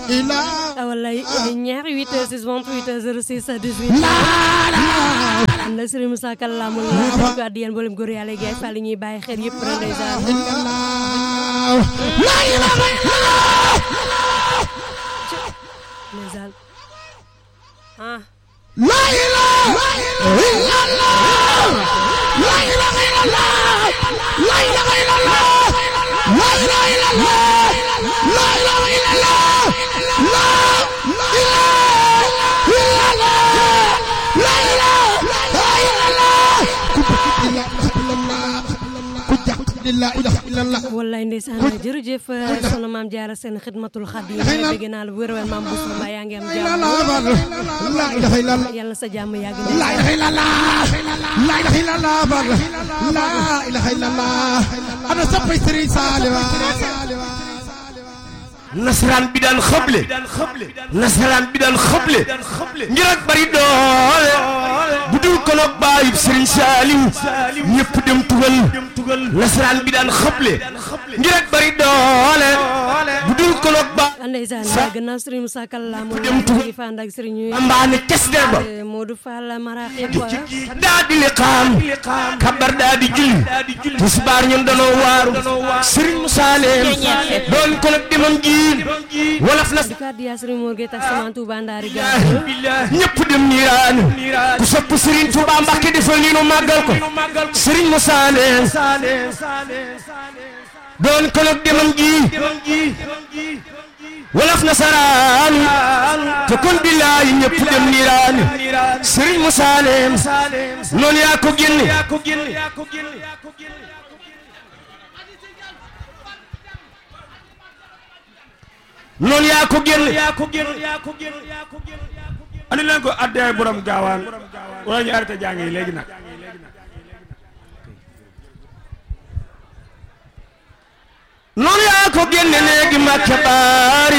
wallaay ñaari 8 heures 6 28 heures 06 18 am na Serigne Moussa Kallaamul la ko addi yéen mboolem góor yàlla yi gaay fa li ñuy bàyyi xel yëpp rek ndeysaan ndeysaan ah La ilaha illallah La ilaha illallah La ilaha illallah La ilaha illallah La ilaha illallah La ilaha illallah La ilaha illallah ku jàpp di la ilaha illallah wallaay ndeysaan jërëjëf sono maam jaara seen xidmatul xadim dégg naa la wér wér maam bu sama yaa ngi am jàmm La ilaha illallah yàlla sa jàmm yàgg La ilaha illallah La ilaha illallah La ilaha illallah ana soppay Serigne Saliou nasaraan bi daan xëble nasaraan bi daan xëble ngir ak bari doole bu dul ko nag baayub Serigne Saliou ñëpp dem tugal nasaraan bi daan xëble ngir ak bari doole bu dul ko nag ba ndeysaan gannaaw Serigne Moussa Kallaamul Dem tu- ngi fa ànd ak Serigne mbaane kes der ba Modou Fall maraaxib daa di liqaam kabar daa di julli tisbaar ñun danoo waaru Serigne Moussa leen doon ko nag demam jiin wolof na di ko addi yaa Serigne Mor Gueye tax sama Touba Ndari ga ñëpp dem niiraanu ku sopp Serigne Touba Mbacke defal nii nu màggal ko Serigne Moussa leen doon ko nag demam ji wolof nasaraanu te kon billaahi ñëpp dem niiraanu Serigne Moussa leen noonu yaa ko génne noonu yaa ko génne andi leen ko addaay borom gaawaan wala ñu arrêté jàng yi léegi nag noonu yaa ko génne léegi Mbàkke baari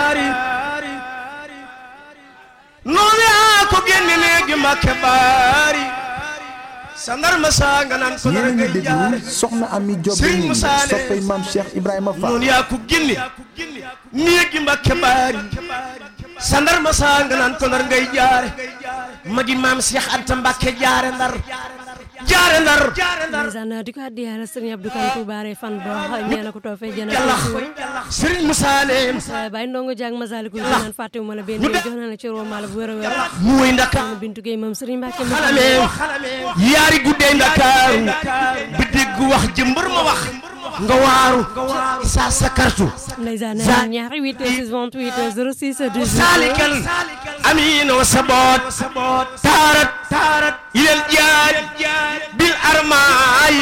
noonu yaa ko génne léegi Mbàkke baari sandar ma saa nga naan ko dara yéen a ngi ngay jaare déglu soxna Ami Diop Serigne Bénin Moussa Allé. soppay maam Cheikh Ibrahima Fall noonu yaa ko génne néegi Mbàkke baari sandar ma saa nga naan ko ndar ngay jaare magi maam Cheikh Anta Mbàkke jaare ndar jaare ndar ndeysaan di ko addi yaa Serigne Abdou Kane Touba re fan ba ñeena ko toofee jëna yàlla Serigne Moussa leen Baye Ndongo Diak Masalikul Jinaan fàttewuma la benn yoon jox na la ci roo mala bu wér a wér muy ndaka Bintu Gueye moom Serigne Mbacke xalame yaari guddee ndakaaru bi dégg wax jëmbër ma wax nga waaru saa sa kartu ndeysaan Za- ñaari 8 heures 28 heures 06 18 saalikal amiino saboot taarat taarat ilal jaaj bil armaay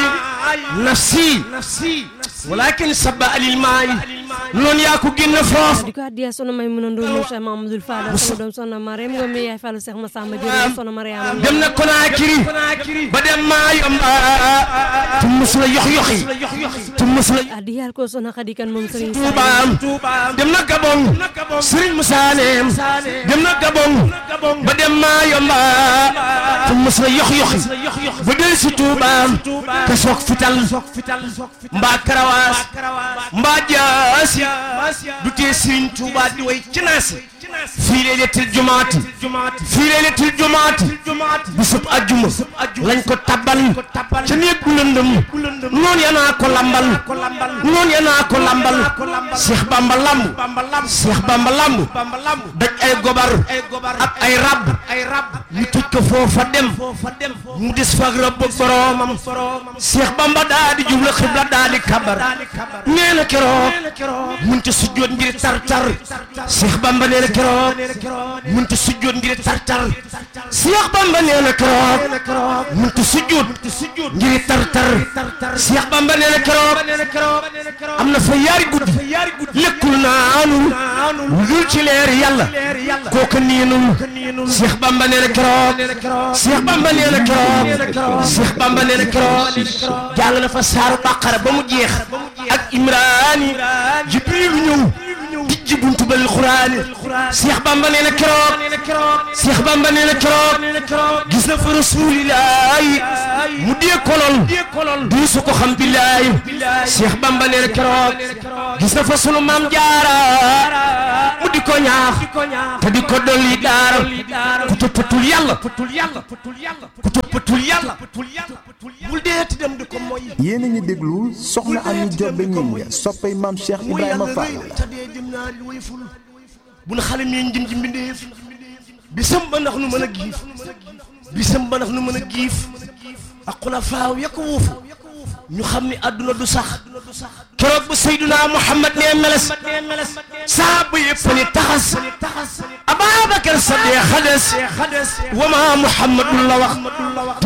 nafsi walakin sabba alil maay noonu yaa ko génn foofu di ko addiya sono may mën a ndoon moom Cheikh Mamadou Fadal sama doom sono Mariam Ngom mi yaay Fallou Cheikh Massamba Diop sono Mariam dem na Konaakiri ba dem maay am tu mus la yox yoxi tu mus la addiya ko sono Khady Kane moom Serigne Toubaam dem na Gabon Serigne Moussa Neem dem na Gabon ba dem maa yomba te mos la yox yoxi ba del si Toubaam te soog fital mbaa karawaas mbaa jaasi du tee Serigne Touba di way ci naasi fii laylatil jumaati fii laylatil jumaati bisub ajjuma lañ ko tabbal ca néeg bu lëndëm noonu ya naa ko lambal noonu ya naa ko lambal Cheikh Bamba lamb Cheikh Bamba lamb daj ay gobar ak ay rab ñu tëj ko foofa dem mu des fag rab ak boroomam Cheikh Bamba daa di jublu xibla daa di kabar nee na keroog mun ci sujjoot ngir tar tar Cheikh Bamba nee na keroog mun ci sujjoot ngir tar tar Cheikh Bamba nee na keroog mun ci sujjoot ngir tar tar Cheikh Bamba nee na keroog am na fa yaari guddi lekkul naanul lu dul ci leer yàlla kooka niinul Cheikh Bamba nee na keroog Cheikh Bamba nee na keroog Cheikh Bamba nee na keroog jàng na fa saaru Baqara ba mu jeex ak Imraani Jibril ñëw ci buntu bal xuraani Cheikh Bamba nee na keroog Cheikh Bamba nee na keroog gis na fa rasulillahi mu dee kolol di su ko xam billahi Cheikh Bamba nee na keroog gis na fa sunu maam jaara mu di ko ñaax te di ko dolli daara ku toppatul yàlla ku toppatul yàlla bul deeti dem di ko moy yéen a ngi déglu soxna Ami Jobbe Ñing soppay maam Cheikh Ibrahima Fall te dee jëm naa li way ful bu na xale mi njëm ji mbindeef bisam ba ndax nu mën a giif bisam ba ndax nu mën a giif ak xulafaaw ya ko wuufu ñu xam ni àdduna du sax keroog bu Seyduna Muhammad nee meles saaba yëpp ni taxas Ababakar Sadiq xades wa ma Muhammadun la wax